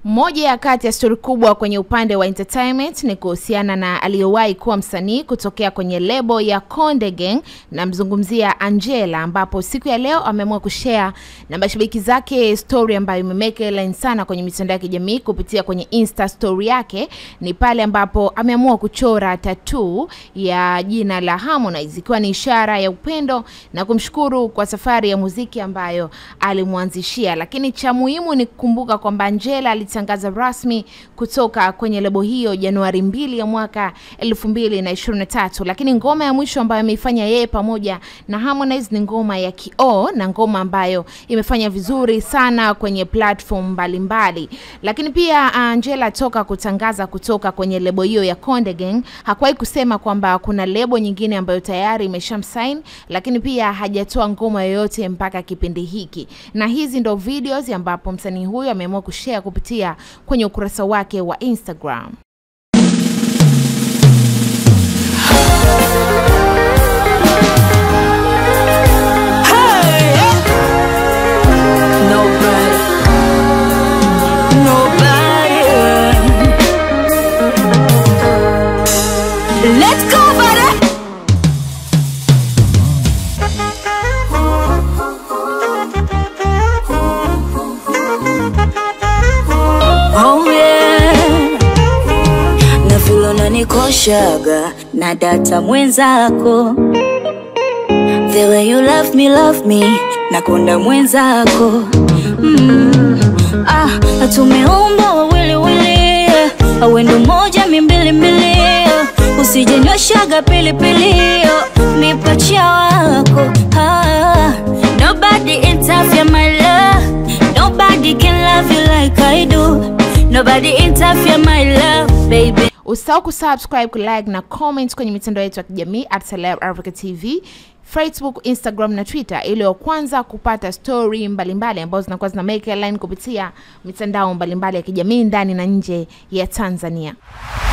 Moja ya kati ya stori kubwa kwenye upande wa entertainment ni kuhusiana na aliyewahi kuwa msanii kutokea kwenye lebo ya Konde Gang, namzungumzia Angela, ambapo siku ya leo ameamua kushare na mashabiki zake story ambayo imemeke headline sana kwenye mitandao ya kijamii kupitia kwenye Insta story yake. Ni pale ambapo ameamua kuchora tattoo ya jina la Harmonize ikiwa ni ishara ya upendo na kumshukuru kwa safari ya muziki ambayo alimwanzishia, lakini cha muhimu ni kukumbuka kwamba Angela alitangaza rasmi kutoka kwenye lebo hiyo Januari mbili ya mwaka 2023, lakini ngoma ya mwisho ambayo ameifanya yeye pamoja na Harmonize ni ngoma ya Kioo na ngoma ambayo imefanya vizuri sana kwenye platform mbalimbali. Lakini pia Angela toka kutangaza kutoka kwenye lebo hiyo ya Konde Gang hakuwahi kusema kwamba kuna lebo nyingine ambayo tayari imeshamsign, lakini pia hajatoa ngoma yoyote mpaka kipindi hiki, na hizi ndo videos ambapo msanii huyo ameamua kushare kupitia kwenye ukurasa wake wa Instagram. Nobody, nobody. Let's go, buddy. Oh yeah. Na vile unanikoshaga na data mwenzako The way you love me, love me Nakonda mwenzako mm. Ah, tumeumbwa wawili wili Awendo moja mimbili mbili Usijenyweshaga pilipili Mipacha wako ah. Nobody interfere my love Nobody can love you like I do Nobody interfere my love baby Usisahau kusubscribe, kulike na comment kwenye mitandao yetu ya kijamii at Celeb Africa TV, Facebook, Instagram na Twitter ili wa kwanza kupata story mbalimbali ambazo zinakuwa zina make headline kupitia mitandao mbalimbali ya kijamii ndani na nje ya Tanzania.